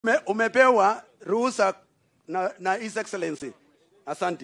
ume, umepewa ruhusa na, na His Excellency. Asante.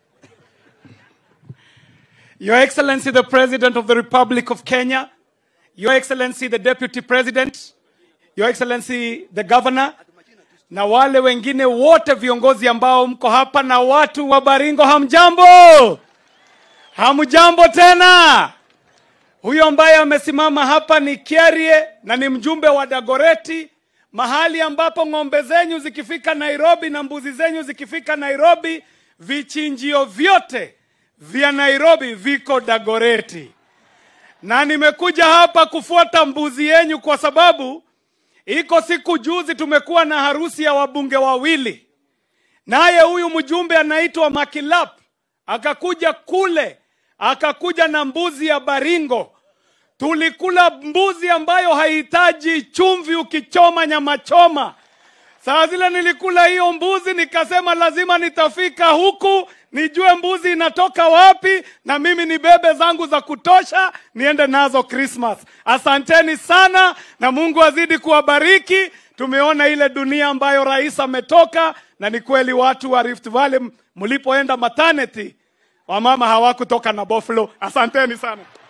Your Excellency, the President of the Republic of Kenya, Your Excellency, the Deputy President, Your Excellency, the Governor, na wale wengine wote viongozi ambao mko hapa na watu wa Baringo, hamjambo? Hamjambo tena? Huyo ambaye amesimama hapa ni Kierie na ni mjumbe wa Dagoreti, mahali ambapo ng'ombe zenyu zikifika Nairobi na mbuzi zenyu zikifika Nairobi, vichinjio vyote vya Nairobi viko Dagoreti. Na nimekuja hapa kufuata mbuzi yenyu kwa sababu iko siku juzi tumekuwa na harusi ya wabunge wawili, naye huyu mjumbe anaitwa Makilap akakuja kule, akakuja na mbuzi ya Baringo. Tulikula mbuzi ambayo haihitaji chumvi ukichoma nyama choma. Saa zile nilikula hiyo mbuzi, nikasema lazima nitafika huku nijue mbuzi inatoka wapi, na mimi nibebe zangu za kutosha niende nazo Christmas. Asanteni sana, na Mungu azidi kuwabariki. Tumeona ile dunia ambayo rais ametoka, na ni kweli watu wa Rift Valley mlipoenda maternity, wamama hawakutoka na Buffalo. Asanteni sana.